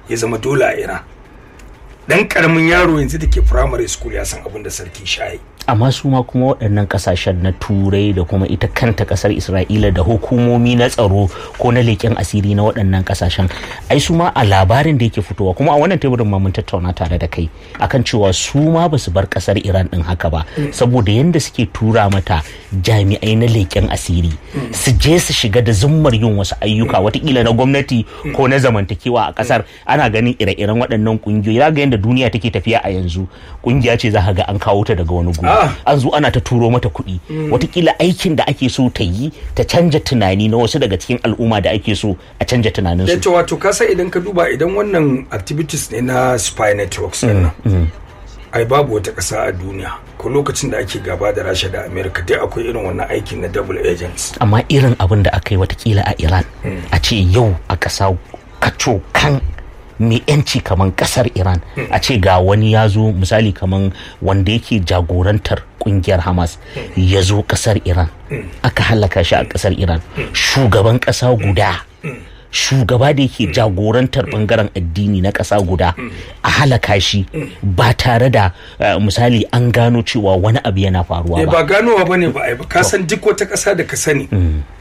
ya zama dole a iran dan karamin yaro yanzu da ke primary school ya san abin da sarki shayi amma su ma kuma waɗannan ƙasashen na turai da kuma ita kanta ƙasar isra'ila da hukumomi na tsaro ko na leƙen asiri na waɗannan ƙasashen ai su ma a labarin da yake fitowa kuma a wannan teburin ma mun tattauna tare da kai akan cewa su ma ba su bar ƙasar iran ɗin haka ba saboda yadda suke tura mata jami'ai na leƙen asiri su je su shiga da zummar yin wasu ayyuka watakila na gwamnati ko na zamantakewa a ƙasar ana ganin ire-iren waɗannan ƙungiyoyi za ga yadda duniya take tafiya a yanzu ƙungiya ce za ga an kawo ta daga wani guri an zo ana ta turo mata kuɗi watakila aikin da ake so ta yi ta canja tunani na wasu daga cikin al'umma da ake so a canja tunanin su yace wato kasa idan ka duba idan wannan activities ne na spy networks din nan ai babu wata ƙasa a duniya ko lokacin da ake gaba da rasha da america dai akwai irin wannan aikin na double agents amma irin abin da aka yi watakila a iran a ce yau a ƙasa kaco kan mai yanci kaman kasar iran a ce ga wani ya zo misali kaman wanda yake jagorantar kungiyar hamas ya zo kasar iran aka halaka shi a kasar iran shugaban kasa guda shugaba da yake jagorantar bangaren addini na ƙasa guda a halaka shi ba tare da misali an gano cewa wani abu yana faruwa ba ganowa bane ba ai ba ka san duk wata ƙasa da ka sani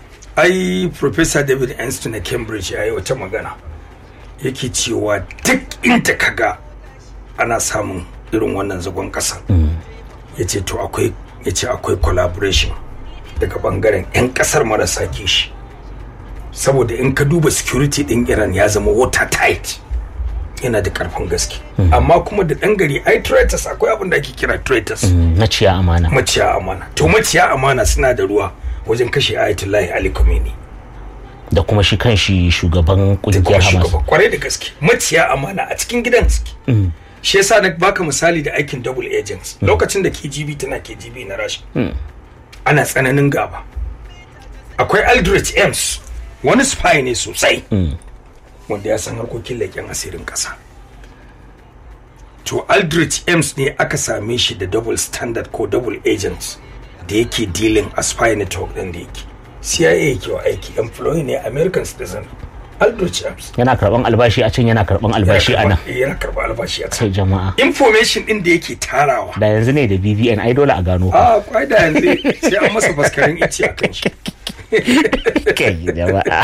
ai professor david einstein na cambridge ya yi wata magana yake cewa duk inda ka ga ana samun irin wannan zagon ƙasa ya ce to akwai ya ce akwai collaboration daga bangaren 'yan ƙasar marasa kishi saboda in ka duba security ɗin iran ya zama watertight yana da karfin gaske amma kuma da ɗan gari ai traitors akwai abin da ake kira traitors maciya amana maciya amana to maciya amana suna da ruwa wajen kashe ayatullahi ali khomeini da kuma shi kan shi shugaban kungiyar hamas kwarai da gaske maciya amana a cikin gidan suke shi yasa na baka misali da aikin double agents lokacin da kgb tana kgb na rasha ana tsananin gaba akwai aldrich ems wani spy ne sosai wanda ya san harkokin leƙen asirin ƙasa to aldrich ems ne aka same shi da double standard ko double agents da yake dealing a spy network ɗin da yake CIA yake wa aiki employee ne American citizen Aldrich Ames yana karban albashi a can yana karban albashi a nan yana karban albashi a sai jama'a information din da yake tarawa da yanzu ne da BVN ai dole a gano a kwai da yanzu sai an masa faskarin ice a kan shi kai jama'a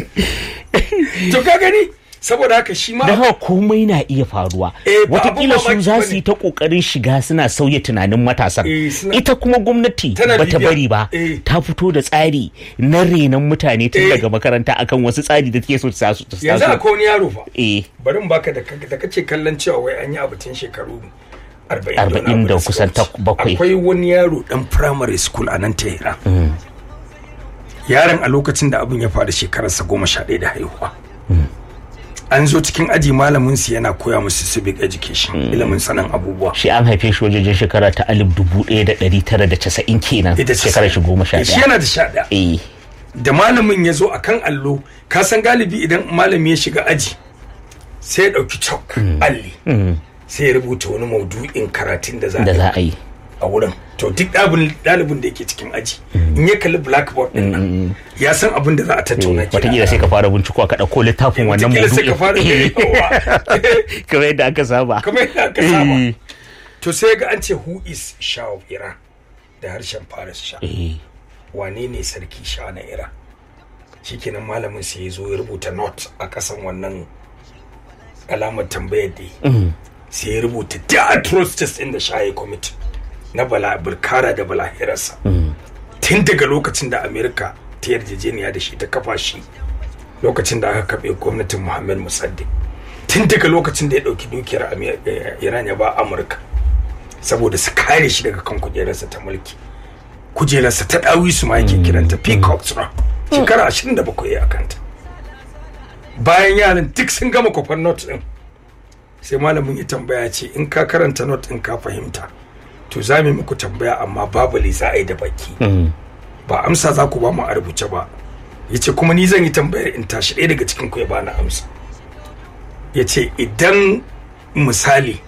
to ka gani saboda haka shi ma da haka komai na iya faruwa watakila su za su yi ta kokarin shiga suna sauya tunanin matasan ita kuma gwamnati bata bari ba ta fito da tsari na renon mutane tun daga makaranta akan wasu tsari da take so ta su yanzu akwai wani yaro fa bari baka da kace kallon cewa wai an yi abu tun shekaru arba'in da kusan bakwai akwai wani yaro dan primary school a nan tehran yaron a lokacin da abin ya faru shekararsa goma sha ɗaya da haihuwa an zo cikin aji malamin su yana koya musu civic education ilimin sanin abubuwa shi an haife shi wajen shekara ta alif dubu ɗaya da ɗari tara da casa'in kenan shekarar shi goma sha ɗaya shi yana da sha ɗaya da malamin ya zo akan allo ka san galibi idan malami ya shiga aji sai ya ɗauki chalk alli sai ya rubuta wani maudu'in karatun da za a yi a wurin to duk ɗalibin da yake cikin aji in ya kalli blackboard din nan ya san abin da za a tattauna kina wataƙila sai ka fara binciko ka ɗauko littafin wannan maudu'in sai ka fara kamar yadda aka saba kamar yadda aka saba to sai ga an ce who is Shah of Iran da harshen Faris Shah wane ne sarki Shah na Iran shikenan malamin sai ya zo ya rubuta note a kasan wannan alamar tambayar da sai ya rubuta the atrocities in the Shah committee na bala burkara da balahirarsa tun daga lokacin da amerika ta yarjejeniya da shi ta kafa shi lokacin da aka kaɓe gwamnatin muhammad musaddi tun daga lokacin da ya ɗauki dukiyar iran ya ba amurka saboda su kare shi daga kan kujerarsa ta mulki kujerarsa ta ɗawi su ma yake kiranta peacock throne shekara ashirin da bakwai a kanta bayan yaran duk sun gama kwafan not ɗin sai malamin ya tambaya ce in ka karanta not ɗin ka fahimta to za mu muku tambaya amma babu lisa ai da baki ba amsa za ku ba mu a rubuce ba ya ce kuma ni zan yi tambayar in tashi ɗaya daga cikin ku ya bani amsa ya ce idan misali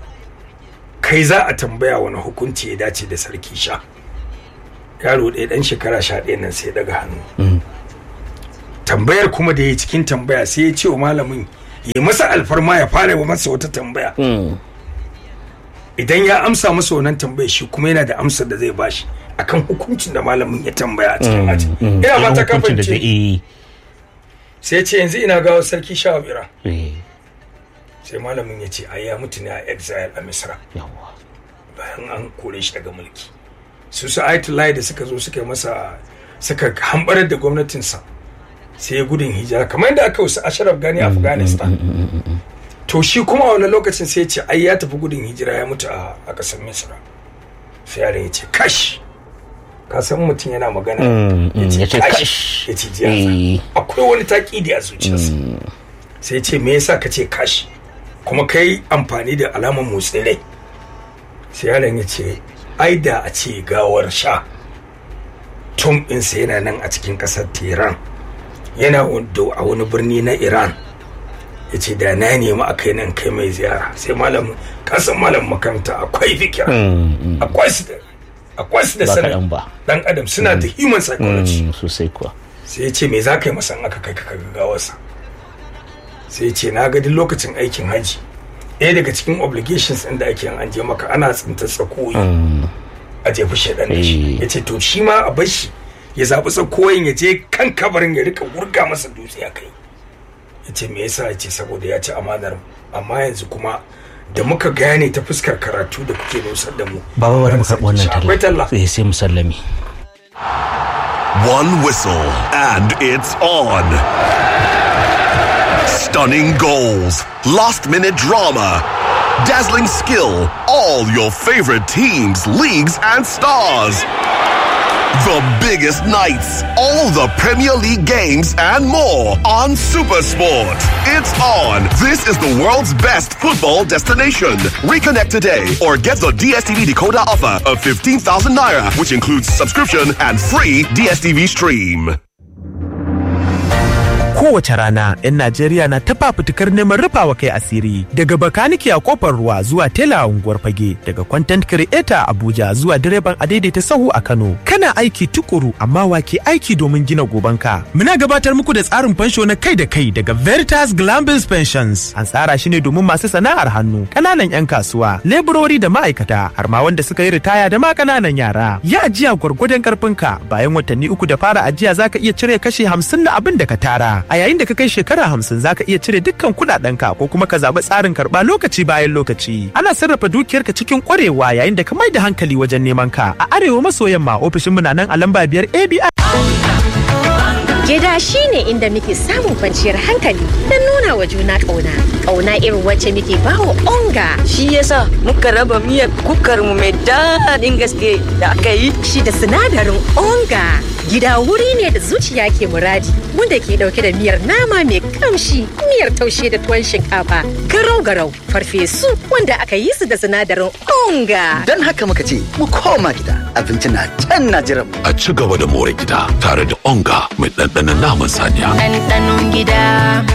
kai za a tambaya wani hukunci ya dace da sarki sha yaro ɗaya ɗan shekara sha ɗaya nan sai daga hannu tambayar kuma da ya cikin tambaya sai ya ce wa malamin ya masa alfarma ya fara wa masa wata tambaya idan ya amsa masa wannan tambaya shi kuma yana da amsar da zai bashi akan hukuncin da malamin ya tambaya a cikin aji ina ba ta kafance sai ce yanzu ina gawo sarki shawabira sai malamin ya ce ai ya mutu ne a exile a misra bayan an kore shi daga mulki su su ayatollah da suka zo suka yi masa suka hambarar da gwamnatinsa sai ya gudun hijira kamar yadda aka wasu ashraf gani afghanistan to shi kuma a wani lokacin sai ya ce ai ya tafi gudun hijira ya mutu a ƙasar misra sai yaron ya ce kash ka san mutum yana magana ya ce kash ya ce jiya akwai wani taƙidi a zuciyarsa sai ce me yasa ka ce kash kuma kai amfani da alamar motsin rai sai yaron ya ce ai da a ce gawar sha tum ɗinsa yana nan a cikin ƙasar tehran yana a wani birni na iran ya ce da na nemi a kai nan kai mai ziyara sai malam kasan malam makaranta akwai fikira akwai su da akwai su da sanin dan adam suna da human psychology sosai kuwa sai ya ce me za ka yi masa aka kai ka gawarsa sai ya ce na ga duk lokacin aikin haji ɗaya daga cikin obligations ɗin da ake an je maka ana tsinta tsakoyi a jefi shaɗan da shi ya ce to shi ma a bar shi ya zaɓi tsakoyin ya je kan kabarin ya rika wurga masa dutse a kai ya ce me yasa ya ce saboda ya ci amanar amma yanzu kuma da muka gane ta fuskar karatu da kuke nusar da mu baba bari mu karɓi wannan talla sai sai musallami one whistle and it's on stunning goals last minute drama dazzling skill all your favorite teams leagues and stars The biggest nights, all the Premier League games, and more on Supersport. It's on. This is the world's best football destination. Reconnect today or get the DSTV decoder offer of 15,000 naira, which includes subscription and free DSTV stream. kowace rana 'yan Najeriya na ta fafutukar neman rufawa kai asiri daga bakaniki a kofar ruwa zuwa tela a unguwar fage daga content creator Abuja zuwa direban adaidaita sahu a Kano kana aiki tukuru amma wake aiki domin gina gobanka muna gabatar muku da tsarin fansho na kai da kai daga Veritas Glambins Pensions an tsara shi ne domin masu sana'ar hannu kananan 'yan kasuwa leburori da ma'aikata har ma wanda suka yi ritaya da ma kananan yara ya ajiya gwargwadon karfinka bayan watanni uku da fara ajiya zaka iya cire kashi hamsin na abin da ka tara a yayin da ka kai shekara hamsin zaka iya cire dukkan kuɗaɗenka ko kuma ka zaɓi tsarin karɓa lokaci bayan lokaci ana sarrafa dukiyarka cikin ƙwarewa yayin da ka mai da hankali wajen neman ka a arewa maso yamma ofishinmu na nan a lamba biyar abi Gida shi ne inda muke samun kwanciyar hankali don nuna wa juna ƙauna. Ƙauna irin wacce muke bawa onga. Shi yasa muka raba miyar kukar mu mai daɗin gaske da aka yi. Shi da sinadarin onga. Gida wuri ne da zuciya ke muradi wanda ke ɗauke da miyar nama mai kamshi, miyar taushe da tuwon shinkafa, garau-garau, farfesu wanda aka yi su da sinadarin onga. Don haka muka ce mu koma gida abinci na can na jiran. A ci gaba da more gida tare da onga mai ɗanɗanon naman saniya. Ɗanɗanon gida.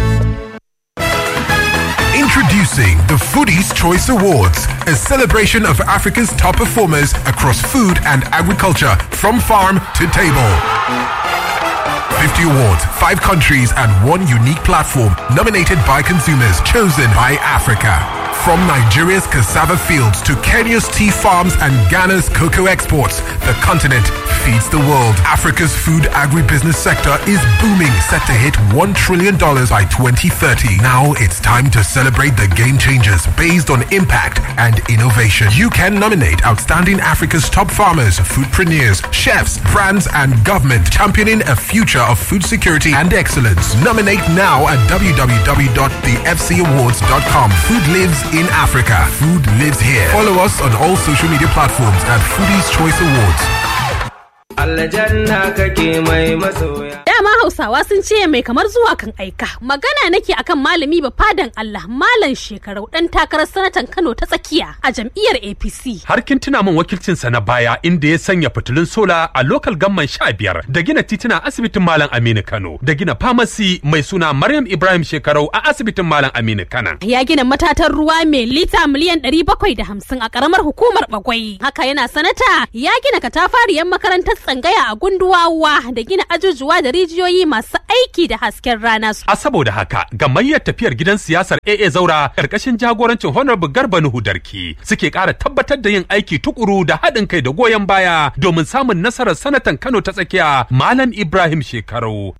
Introducing the Foodies Choice Awards, a celebration of Africa's top performers across food and agriculture from farm to table. 50 awards, 5 countries, and one unique platform nominated by consumers, chosen by Africa. From Nigeria's cassava fields to Kenya's tea farms and Ghana's cocoa exports, the continent feeds the world. Africa's food agribusiness sector is booming, set to hit $1 trillion by 2030. Now it's time to celebrate the game changers based on impact and innovation. You can nominate outstanding Africa's top farmers, foodpreneurs, chefs, brands, and government championing a future of food security and excellence. Nominate now at www.thefcawards.com. Food lives in Africa. Food lives here. Follow us on all social media platforms at Foodies Choice Awards. Aljanna kake mai masoya. Dama Hausawa sun ce mai kamar zuwa kan aika. Magana nake akan malami ba fadan Allah Malam Shekarau dan takarar sanatan Kano ta tsakiya a jam'iyyar APC. Har kin tuna min wakilcinsa na baya inda ya sanya fitilun sola a lokal gamman sha biyar da gina tituna asibitin Malam Aminu Kano da gina famasi mai suna Maryam Ibrahim Shekarau a asibitin Malam Aminu Kana. Ya gina matatan ruwa mai lita miliyan ɗari bakwai da hamsin a ƙaramar hukumar Bagwai. Haka yana sanata ya gina katafariyar makarantar tsangaya a gunduwawa da gina ajujuwa da rijiyoyi masu aiki da hasken rana A saboda haka gamayyar tafiyar gidan siyasar AA Zaura karkashin jagorancin Honorable Garba Nuhu Darki suke ƙara tabbatar da yin aiki tukuru da haɗin kai da goyon baya domin samun nasarar sanatan Kano ta tsakiya Malam Ibrahim Shekaru